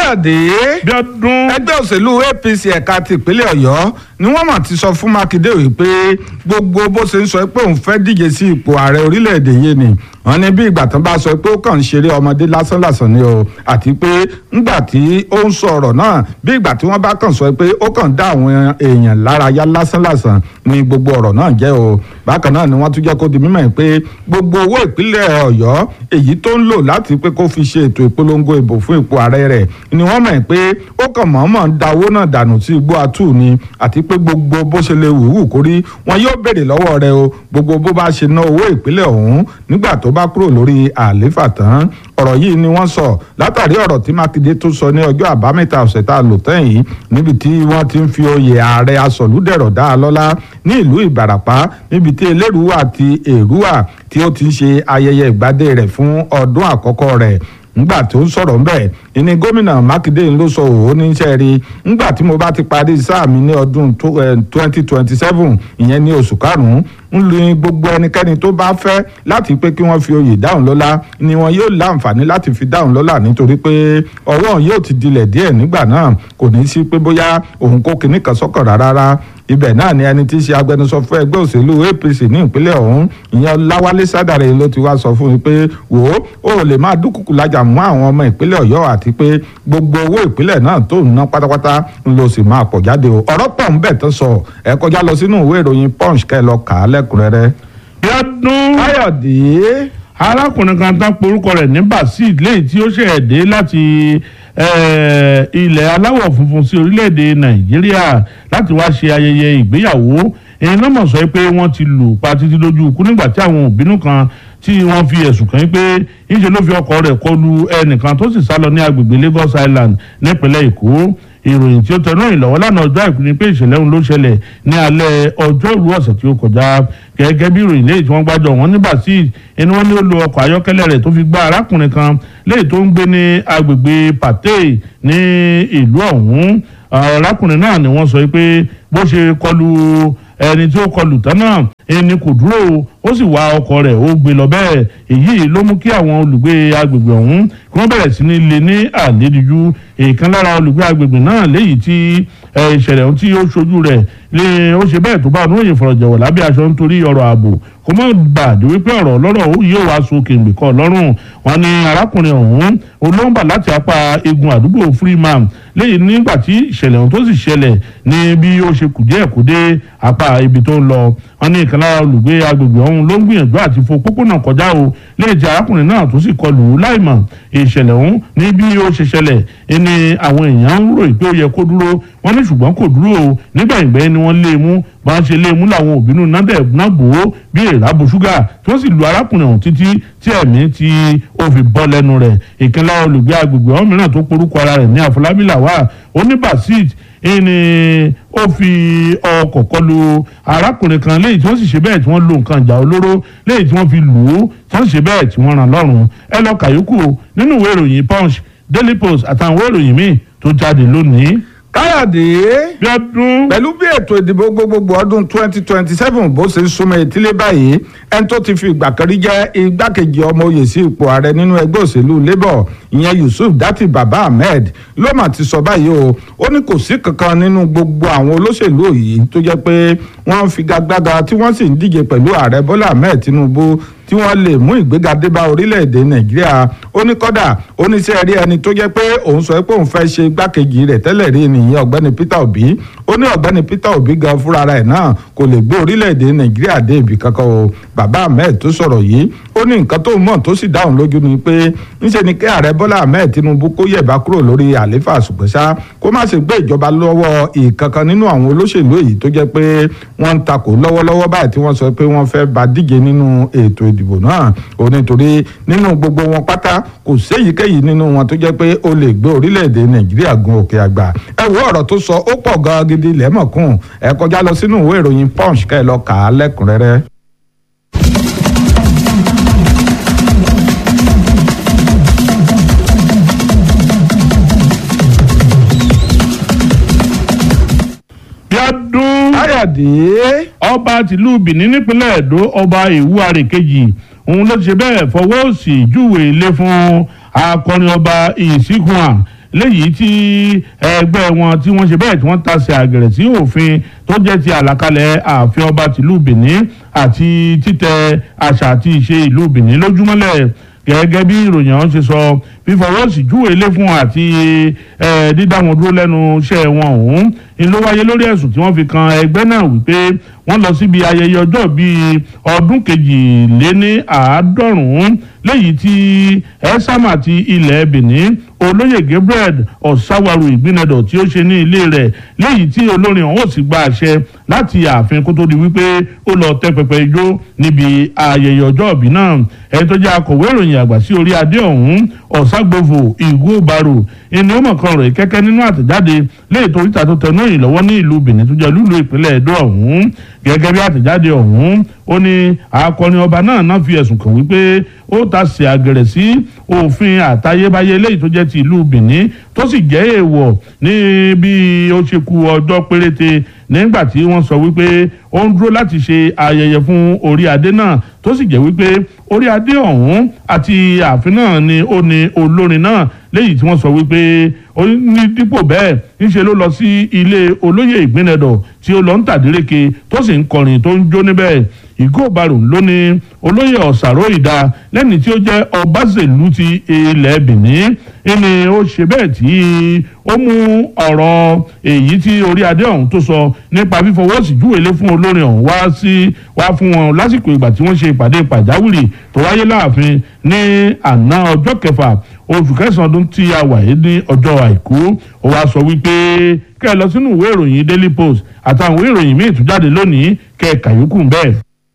káyọ̀dé bí ọdún ẹgbẹ́ òṣèlú apc ẹ̀ka ti ìpínlẹ̀ ọ̀yọ́ ni wọ́n mà ti sọ fún mákindé wípé gbogbo bó ṣe ń sọ pé òun fẹ́ díje sí ipò ààrẹ orílẹ̀-èdè yìí ni wọ́n ní bí ìgbà tán bá sọ pé ó kàn ń ṣeré ọmọdé lásánlàsàn ni o àti pé ńgbà tí ó ń sọ ọ̀rọ̀ náà bí ìgbà tí wọ́n bá kàn sọ pé ó kàn dá àwọn èèyàn lárayá lásánlàsàn ni gbogbo ọ̀rọ̀ náà jẹ́ o bákan náà ni wọ́n tún jẹ́ kó di mímọ̀ pé gbogbo owó ìpínlẹ̀ ọ̀yọ́ èyí tó ń lò láti pé kó fi ṣe ètò ìpolongo ìbò fún ipò ààrẹ rẹ̀ ni wọ́n mọ̀ pé ó kàn mọ̀ọ́mọ̀ ń da owó náà dànù sí igbó atú ni àti pé gbogbo bó ṣe lè wùwù kórí wọn yóò béèrè lọ́wọ́ rẹ̀ o gbogbo bó bá ṣe ná owó ìpínlẹ̀ ọ̀hún nígbà tó bá kúrò lórí àléfà tán ọ̀rọ̀ yìí ni wọ́n sọ látàrí ọ̀rọ̀ tí mákindé tó sọ ní ọjọ́ àbámẹ́ta ọ̀sẹ̀ tá a lò tán yìí níbi tí wọ́n ti ń fi oyè ààrẹ asọ̀lúdẹ̀rọ̀ dá a lọ́lá ní ìlú ìbàràpá níbi tí elérùwà àti èrúwà tí ó ti ń ṣe ayẹyẹ ìgbádé rẹ̀ fún ọdún àkọ́kọ́ rẹ̀ ngbà tó ń sọ̀rọ̀ ńbẹ̀ ìní gómìnà mákindé ló sọ òun níṣẹ́ rí ngbà tí mo bá ti parí sáà mi ní ọdún twenty twenty seven ìyẹn ní oṣù karùn-ún ń lu gbogbo ẹnikẹ́ni tó bá fẹ́ láti pé kí wọ́n fi oyè dáhùn lọ́lá ni wọn yóò láǹfààní láti fi dáhùn lọ́lá nítorí pé ọwọ́ yóò ti dilẹ̀ díẹ̀ nígbà náà kò ní sí pé bóyá òun kó kinní kan sọ́kàn rárá ibẹ̀ náà ni ẹni tí í ṣe agbẹnusọ fún ẹgbẹ́ òṣèlú apc ní ìpínlẹ̀ ọ̀hún ìyẹn láwálé sádàrẹ ló ti wá sọ fún mi pé wò ó ò lè máa dúkùkù lájà mú àwọn ọmọ ìpínlẹ̀ ọ̀yọ́ àti pé gbogbo owó ìpínlẹ̀ náà tó ń ná pátápátá ń lọ sí máa pọ̀ jáde o ọ̀rọ̀ pọ̀ ń bẹ̀ tó sọ ẹ kọjá lọ sínú ìwé ìròyìn punch kẹ́ ẹ lọ kà á lẹ́kùnrẹ́rẹ́. bí ọdún káyọ̀dé arákùnrin kan tán porúkọ rẹ̀ ní basil lẹ́yìn tí ó ṣẹ̀ dé láti ilẹ̀ aláwọ̀ funfun sí orílẹ̀-èdè nàìjíríà láti wá ṣe ayẹyẹ ìgbéyàwó èyí náà mọ̀ sọ pé wọ́n ti lù pa títí lójú ikú nígbà tí àwọn òbínú kan tí wọ́n fi ẹ̀sùn kàn pé ńṣe ló fi ọkọ̀ rẹ̀ kọlu ẹnìkan tó sì sá lọ ní agbègbè Lagos Island nípínlẹ̀ Èkó ìròyìn tí ó tẹnu ìlọ́wọ́ lánàá ọjọ́ àìkú ni pé ìṣẹ̀lẹ̀ ọ̀hún ló ṣẹlẹ̀ ní alẹ́ ọjọ́rú ọ̀sẹ̀ tí ó kọjá gẹ́gẹ́ bí ìròyìn léyìí tí wọ́n gbájọ wọn ní basil ẹni wọ́n ní ó lo ọkọ̀ ayọ́kẹ́lẹ́ rẹ̀ tó fi gbá arákùnrin kan léyìí tó ń gbé ní agbègbè Pate ní ìlú ọ̀hún arákùnrin náà ni wọ́n sọ pé bó ṣe kọlu ẹni tí ó kọlù tán náà ẹni kò dúró ó sì wá ọkọ̀ rẹ̀ ó gbé lọ bẹ́ẹ̀ èyí ló mú kí àwọn olùgbé agbègbè ọ̀hún kí wọ́n bẹ̀rẹ̀ sí ní lé ní àlédìjú èèkan lára olùgbé agbègbè náà léyìí tí ìṣẹ̀lẹ̀ ohun tí ó ṣojú rẹ̀ lé ó ṣe bẹ́ẹ̀ tó bá ọdún òye fọ̀rọ̀jọ̀wọ̀ lábẹ́ aṣọ nítorí ọ̀rọ̀ ààbò kó mọ̀ gbàdé wípé ọ̀rọ̀ ọlọ́rọ̀ yóò wá so kèǹgbè kọ́ lọ́rùn wọn ni arákùnrin ọ̀hún olóńgbà láti apá egun àdúgbò freeman lẹ́yìn nígbà tí ìṣẹ̀lẹ̀ ohun tó sì ṣẹlẹ̀ ní bí ó ṣe kù díẹ̀ kó dé apá ibi tó ń lọ wọn ní ìkan lára olùgbé agbègbè ọ̀hún ló ń gbìyànjú àti fo pópónà kọjá o lẹ́yìn tí arákùnrin náà tó sì kọlù ú láìmọ̀ ìṣẹ̀lẹ̀ ọ̀hún ní bí ó ṣe ṣẹlẹ̀ ẹni àwọn èèyàn ń ròyìn pé ó yẹ kó dúró wọn ní ṣùgbọ́n kò dúró o nígbà ìgbẹ́ ni wọ́n lé e mú bá ń ṣe lé e mú làwọn òbínú nádẹ̀ náà bò ó bí èrà bo ṣúgà tí wọ́n sì lu arákùnrin ọ̀hún títí tí ẹ̀mí tí ó fi bọ́ lẹ́nu rẹ̀ ìkànnì olùgbé agbègbè ọ̀hún mìíràn tó porúkọ ara rẹ̀ ní àfọlábí làwà oníbàṣíìt ẹni ó fi ọkọ̀ kọlu arákùnrin kan lẹ́yìn tí wọ́n sì ṣe bẹ́ẹ̀ tí wọ́n lo nǹkan ìjà olóró lẹ́yìn tí wọ́n fi lù ú tí wọ́n sì ṣe bẹ́ẹ̀ tí wọ́n ràn lọ́rùn ẹ lọ kàyókù nínú ìwé ìròyìn punch daily post àtàwọn ìwé ìròyìn míì tó jáde lónìí. káyọ̀dé bí ọdún pẹ̀lú bí ètò ìdìbò gbogbogbò ọdún twenty twenty seven bó ṣe ń súnmọ́ etílé báyìí ẹni tó ti fi ìgbà kan rí jẹ́ igbákejì ọmọ oyè sí ipò ààrẹ nínú ẹgbẹ́ òṣèlú labour ìyẹn yusuf dati baba ahmed ló mà ti sọ báyìí o ó ní kò sí kankan nínú gbogbo àwọn olóṣèlú yìí tó jẹ́ pé wọ́n ń figagbága tí wọ́n sì ń díje pẹ̀lú ààrẹ bọ́lá ahmed tinubu tí wọ́n lè mú ìgbéga dé bá orílẹ̀-èdè nàìjíríà ó ní kọ́dà ó ní sẹ́ rí ẹni tó jẹ́ pé òun sọ pé òun fẹ́ ṣe igbákejì rẹ̀ tẹ́lẹ̀ rí nìyẹn ọ̀gbẹ́ni peter obi ó ní ọ̀gbẹ́ni peter obi gan fúnra rẹ̀ náà kò lè gbé orílẹ̀-èdè nàìjíríà dé ibì kankan o bàbá ahmed tó sọ̀rọ̀ yìí ó ní nǹkan tó mọ̀ tó sì dáhùn lójú ni pé ńṣe ni kí ààrẹ bọ́lá ahmed tinubu kó yẹ̀bá kúrò lórí àléfà ṣùgbọ́nsá kó má ṣe gbé ìjọba lọ́wọ́ ìkankan nínú àwọn olóṣèlú èyí tó jẹ́ pé wọ́n ń takò lọ́wọ́lọ́wọ́ báyìí tí wọ́n sọ pé wọ́n fẹ́ bá díje nínú ètò ìdìbò náà ó nítorí nínú gbogbo wọn pátá kò séyìíkéyìí nínú wọn tó jẹ́ pé ó lè gbé orílẹ̀-èdè nàìjíríà gun òkè àgbà ẹ wo ọ̀rọ̀ tó sọ ó pọ̀ gan gidi lẹ́mọ̀kún ẹ kọjá lọ sínú ìwé ìròyìn punch kẹ́ ẹ lọ kà á lẹ́kùnrẹ́rẹ́. bí ọdún káyọ̀dé ọba tìlú benin nípínlẹ̀ èdò ọba ìwúarè kejì òun ló ti ṣe bẹ́ẹ̀ fọwọ́ sí júwe ilé fún akọrin ọba ìsìnkúà léyìí tí ẹgbẹ́ wọn tí wọ́n ṣe bẹ́ẹ̀ tí wọ́n tasẹ̀ àgẹ̀rẹ̀ sí òfin tó jẹ́ ti àlàkalẹ̀ ààfin ọba tìlú Benin àti títẹ àṣà àti ìṣe ìlú Benin lójúmọ́lẹ̀ gẹ́gẹ́ bí ìròyìn ọ̀hún ṣe sọ fífọwọ́ sí júwèé lé fún àti dídá wọn dúró lẹ́nu iṣẹ́ wọn ọ̀hún ni ló wáyé lórí ẹ̀sùn tí wọ́n fi kan ẹgbẹ́ náà wípé wọ́n lọ síbi ayẹyẹ ọjọ́ bíi ọdún kejìléní àádọ́rùn-ún léyìí tí ẹ́sàmà ti ilẹ̀ Benin olóyè Gabriel ọ̀sáwárù ìgbìnàdọ̀ tí ó ṣe ní ilé rẹ̀ léyìí tí olórin ọ̀hún ò sì gba àṣẹ láti ààfin kó tó di wípé ó lọ tẹ́ pẹpẹ ijó níbi ayẹyẹ ọjọ́ ìbí náà ẹni tó jẹ́ akọ̀wé ìròyìn àgbà sí orí adé ọ̀hún ọ̀ságbòfò ìgò baro ẹni ó mọ̀kan rẹ̀ kẹ́kẹ́ nínú àtẹ̀jáde léyìí tó ríta tó tẹnu ìyìn lọ́wọ́ ní ìlú Benin tó jẹ́ lúlu ìpínlẹ̀ Edo ọ̀hún gẹ́gẹ́ bí àtẹ̀jáde ọ̀hún ó ní akọni ọba náà náà fi ẹ̀sùn kàn wípé ó ta sí àgẹ̀rẹ̀ sí òfin àtayébáyé léyìí tó jẹ́ ti ìlú Benin tó sì jẹ́ èèwọ̀ ní bí ó ṣe kù ọjọ́ péréte nígbà tí wọ́n sọ wípé ó ń dúró láti ṣe ayẹyẹ fún orí adé náà tó sì jẹ́ wípé orí adé ọ̀hún àti ààfin náà ni ó ní olórin náà léyìí tí wọ́n sọ wípé ó ní dípò bẹ́ẹ̀ ńṣe ló lọ sí ilé olóyè ìgbìnẹ̀dọ̀ tí ó lọ ń tàdíreke tó sì ń kọrin tó ń jó níbẹ̀ ìgò baro ló ní olóyè ọ̀sàrò ìdá lẹ́ni tí ó jẹ́ ọbaṣèlú ti ilẹ̀ Benin ẹni ó ṣe bẹ́ẹ̀ tí ó mú ọ̀rọ̀ èyí tí orí adé ọ̀hún tó sọ nípa fífọwọ́sí júwèlé fún olórin ọ̀hún wá sí wá fún wọn lásìkò ìgbà tí wọ́n ṣe ìpàdé pàjáwìrì tó wáyé láàfin ní àná ọjọ́ kẹfà oṣù kẹsàn-án ọdún tí a wà yìí ní ọjọ́ àìkú ó wá sọ wípé kẹ́ ẹ lọ sínú ìwé ìròyìn Daily Post àtàwọn ìwé ìròyìn míì tún jáde lónìí kẹ́ ẹ kàyókù bẹ́ẹ̀.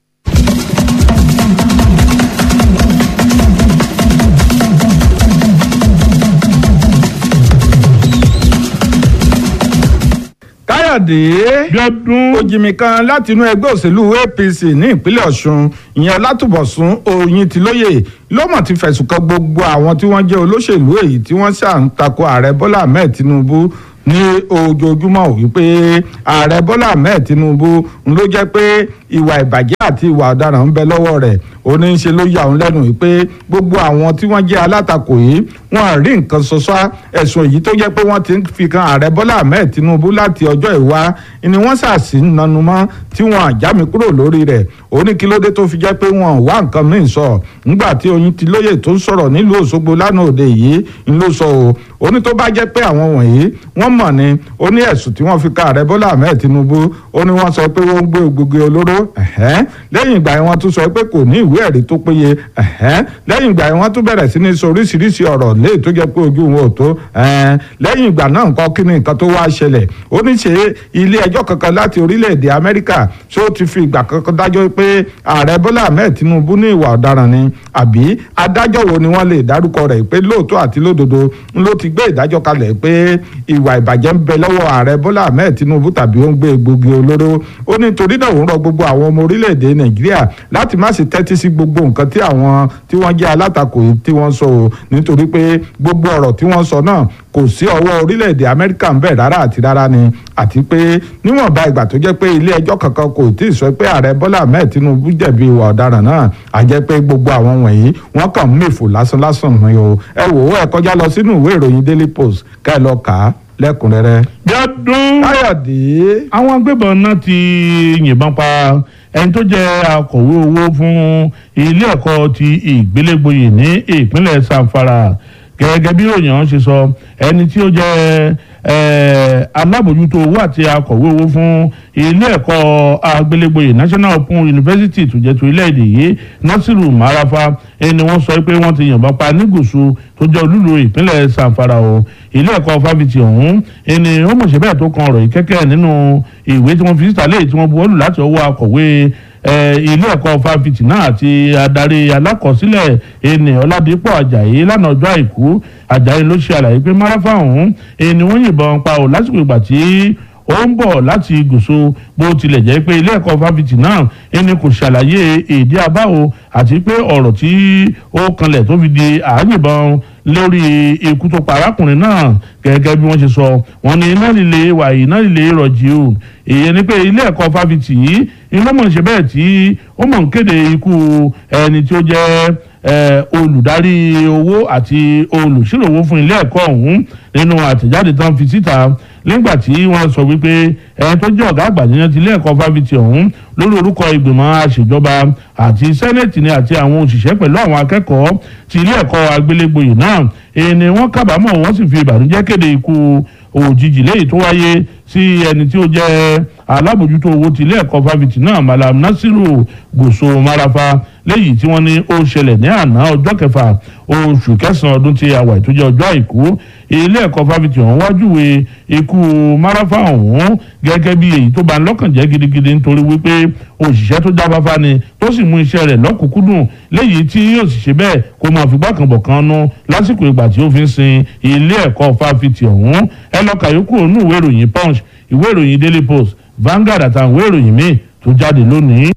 káyọ̀dé Bíọ́dún òjìmí kan láti inú ẹgbẹ́ òṣèlú APC ní ìpínlẹ̀ Ọ̀ṣun ìyẹn Látùbọ̀sún Oyintilóyè ló mọ̀ ti fẹ̀sùn kan gbogbo àwọn tí wọ́n jẹ́ olóṣèlú èyí tí wọ́n ṣà ń tako ààrẹ Bọ́lá Ahmed Tinubu ní ojoojúmọ́ ò wípé ààrẹ Bọ́lá Ahmed Tinubu ń ló jẹ́ pé ìwà ìbàjẹ́ àti ìwà ọ̀daràn ń bẹ lọ́wọ́ rẹ̀ ó ní í ṣe ló yà òun lẹ́nu wípé gbogbo àwọn tí wọ́n jẹ́ alátakò yìí wọ́n rí nǹkan ṣoṣo ẹ̀sùn èyí tó jẹ́ pé wọ́n ti ń fi kan ààrẹ Bọ́lá Ahmed Tinubu láti ọjọ́ ìwá ni wọ́n ṣàṣì ń nanu mọ́ tí wọ́n àjámi kúrò lórí rẹ̀ ó ní kí ló dé tó fi jẹ́ pé wọ́n wá nǹkan míì sọ nígbà tí Oyintilóyè tó sọ̀rọ̀ nílùú Òṣogbo lánàá òde yìí ń ló sọ o ó ní tó bá jẹ́ pé àwọn wọ̀nyí wọ́n mọ̀ ni ó ní ẹ̀sùn tí wọ́n fi ka ààrẹ Bọ́lá Ahmed Tinubu ó ní wọ́n sọ pé wọ́n ń gbé gbogbo olóró lẹ́yìn ìgbà yẹn wọ́n tún sọ pé kò ní ìwé ẹ̀rí tó péye lẹ́yìn ìgbà yẹn wọ́n tún bẹ̀rẹ̀ sí ní sọ oríṣiríṣi ọ̀rọ̀ léè tó jẹ́ pé ojú wọn ò tó lẹ́yìn ìgbà náà nǹkan kí ni nǹkan tó wá ṣẹlẹ̀ ó ní ṣe ilé ẹjọ́ kankan láti orílẹ̀-èdè Amẹ́ríkà ṣó ti fi ìgbà kankan dájọ́ pé ààrẹ Bọ́lá Ahmed Tinubu ní ìwà ọ̀daràn ni àbí adájọ́ wo ni wọ́n lè dárúkọ rẹ̀ pé lóòótọ́ àti lódodo ló ti gbé ìdájọ́ kalẹ̀ pé ìwà ìbàjẹ́ ń bẹ lọ́wọ́ ààrẹ Bọ́lá Ahmed Tinubu tàbí ó ń gbé egbògi olóró ó ní torí náà òun rọ gbogbo àwọn ọmọ orílẹ̀-èdè Nàìjíríà láti má ṣe tẹ́tí sí gbogbo nǹkan tí àwọn tí wọ́n jẹ́ alátakò yìí tí wọ́n sọ o nítorí pé gbogbo ọ̀rọ̀ tí wọ́n sọ náà kò sí ọwọ́ orílẹ̀-èdè Amẹ́ríkà ń bẹ̀ rárá àti rárá ni àti pé níwọ̀nba ìgbà tó jẹ́ pé ilé ẹjọ́ kankan kò tí ì sọ pé ààrẹ Bọ́lá Ahmed Tinubu jẹ̀bi ìwà ọ̀daràn náà à jẹ́ pé gbogbo àwọn wọ̀nyí wọ́n kàn ń mèfò lásán-lásán ni o ẹ wò ó ẹ kọjá lọ sínú ìwé ìròyìn Daily Post ká ẹ lọ kà á lẹ́kùnrẹ́rẹ́. Bíọ́dún Káyọ̀dé àwọn agbébọn náà ti yìnbọn pa ẹni tó jẹ́ akọ̀wé owó fún ilé ẹ̀kọ́ ti ìgbélégbòye ní ìpínlẹ̀ Zamfara gẹ́gẹ́ bí ròyìn ọ̀hún ṣe sọ ẹni tí ó jẹ́ alábòjútó owó àti akọ̀wé owó fún ilé ẹ̀kọ́ agbélégbòye National Open University tó jẹ́ tó ilẹ̀-èdè yìí Nasiru Marafa ẹni wọ́n sọ pé wọ́n ti yìnbọn pa ní gúúsù tó jẹ́ olúlo ìpínlẹ̀ Zamfara o ilé ẹ̀kọ́ fáfitì ọ̀hún ẹni ó mọ̀ṣẹ́ bẹ́ẹ̀ tó kan ọ̀rọ̀ yìí kẹ́kẹ́ nínú ìwé tí wọ́n fi síta léyìí tí wọ́n buwọ́lù láti ọwọ́ akọ̀wé ilé ẹ̀kọ́ fáfitì náà àti adarí alákọ̀ọ́sílẹ̀ ẹni ọ̀làdìpọ̀ àjàyí lánàá ọjọ́ àìkú àjàyí ló ṣe àlàyé pé máráfà ọ̀hún ẹni wọ́n yìnbọn pa ò lásìkò ìgbà tí ó ń bọ̀ láti gùsù bó tilẹ̀ jẹ́ pé ilé ẹ̀kọ́ fáfitì náà ẹni kò ṣàlàyé èdè àbáwo àti pé ọ̀rọ̀ tí ó kanlẹ̀ tó fi di àáyìnbọn lórí ikú tó pa arákùnrin náà gẹ́gẹ́ bí wọ́n ṣe sọ wọ́n ní iná líle wà iná líle rọ̀jì o èyí ni pé ilé ẹ̀kọ́ fáfitì yìí iná mọ̀ ṣe bẹ́ẹ̀ tí ó mọ̀ ń kéde ikú ẹni tí ó jẹ́ olùdarí owó àti olùṣírò owó fún ilé ẹ̀kọ́ ọ̀hún nínú àtẹ̀jáde tán fi síta nígbà tí wọ́n sọ wípé ẹni tó jẹ́ ọ̀gá àgbà yẹn ti ilé ẹ̀kọ́ fáfitì ọ̀hún lórí orúkọ ìgbìmọ̀ àṣejọba àti sẹ́nẹ̀tì ni àti àwọn òṣìṣẹ́ pẹ̀lú àwọn akẹ́kọ̀ọ́ ti ilé ẹ̀kọ́ àgbélégboyè náà èyí ni wọ́n kábàámọ̀ wọ́n sì fi ìbànújẹ́ kéde ikú òjijì léyìí tó wáyé sí ẹni tí ó jẹ́ alábòjútó owó ti ilé ẹ̀kọ́ fáfitì náà malam nasiru gòso marafa léyìí tí wọ́n ní ó ṣẹlẹ̀ ní àná ọjọ́ kẹfà oṣù kẹsàn-án ọdún tí a wà tó jẹ́ ọjọ́ àìkú ilé ẹ̀kọ́ fáfitì ọ̀hún wájúwe ikú marafa ọ̀hún gẹ́gẹ́ bí èyí tó bá ń lọ́kàn jẹ́ gidigidi nítorí wípé òṣìṣẹ́ tó jáfáfá ni tó sì mú iṣẹ́ rẹ̀ lọ́kùnkúndùn léyìí tí yóò sì ṣe bẹ́ẹ̀ kó máa fi gbàkànbọ̀ kan nú lásìkò ìgbà tí ó fi ń sin ilé ẹ̀kọ́ fáfitì ọ̀hún ẹ lọ kàyókù ònú ìwé ìròyìn punch ìwé ìròyìn daily post Vanguard àtàwọn ìwé ìròyìn míì tó jáde lónìí.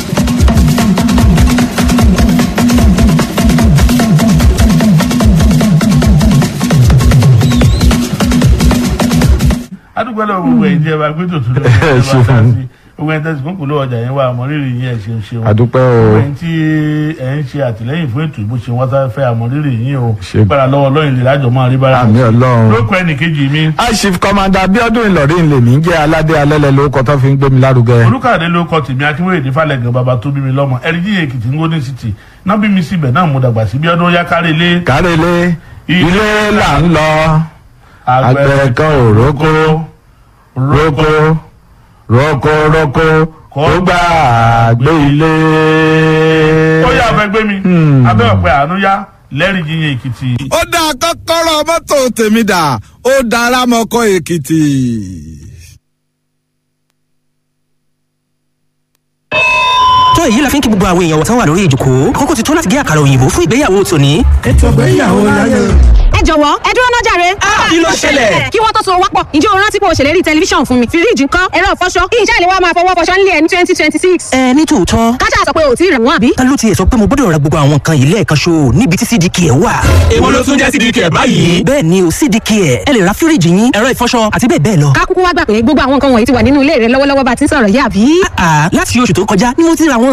adúgbò lọ gbogbo ẹ̀ jẹ́ wa pé tòtún ló ń bá ta sí gbogbo ẹ̀ tẹ̀sí kúnkùn ló ọjà yẹn wà àmọ́rírì yín ẹ̀ ṣe ń ṣeun àdúpẹ́ o gbogbo ẹ̀ tí ẹ̀ ń ṣe àtìlẹ́yìn fún ètò ìbò ṣe wọ́n sá fẹ́ àmọ́rírì yín o Ṣe- gbára lọ́wọ́ lọ́yìn lè lájọ máa rí bára àmì ọlọ́run. lóko ẹnì kejì mi aṣif kọmanda abiodun ìlọrin lèmi ń jẹ́ aládé alẹ́lẹ̀ lórúkọ tó fi ń gbé mi lárugẹ. olùkàdé ló kọ tèmi akínwéyèdè falẹ̀gàn bàbá tó bí mi lọ́mọ ẹ̀ríjì èkìtì ngóní city náà bí mi síbẹ̀ náà mo dàgbà sí bí ọdún yá kárí ilé kárẹ́lé ilé là ń lọ àgbẹ̀ kan ò rókó rókó rókó rókó kó gbà gbé ilé. ó yà fẹ́ gbé mi abẹ́ ọ̀pẹ àánú yá lẹ́rìí yíyan èkìtì. ó dá kọ́kọ́rọ́ mọ́tò tèmi dà ó dára mọ́kọ́ èkìtì. tó èyí la fi ń kí gbogbo àwọn èèyàn wọ̀tán wà lórí ìjòkó àkókò ti tó láti gé àkàrà òyìnbó fún ìgbéyàwó tòní. ẹ jọ̀wọ́ ẹ dúró náà jàre. kí ló ṣẹlẹ̀? kí wọ́n tó so wápọ̀ ǹjẹ́ o rántí pé o ṣèlérí tẹlifíṣàn fún mi fíríjì ńkọ́ ẹ̀rọ ìfọṣọ kí iṣẹ́ ìléwọ́ máa fọwọ́ fọṣọ nílé ẹ̀ ní twenty twenty six. ẹ ní tòótọ́ káṣá sọ pé o ò tí ì rẹ̀ wọ́n àbí. ta ló tiẹ̀ sọ pé mo gbọ́dọ̀ ra gbogbo àwọn nǹkan yìí lẹ́ẹ̀kan ṣo níbi tí cdk ẹ̀ wà. èwo ló tún jẹ́ sídìí kẹ̀ báyìí. bẹ́ẹ̀ ni o cdk ẹ̀ ẹ lè ra fíríjì yín ẹ̀rọ ìfọṣọ àti bẹ́ẹ̀ bẹ́ẹ̀ lọ. ká kúkú wá gbà pé gbogbo àwọn nǹkan wọ̀nyí ti wà nínú ilé rẹ lọ́wọ́lọ́wọ́ bá ti ń sọ̀rọ̀ yá àbí. àà láti oṣù tó kọjá ni mo ti ra wọn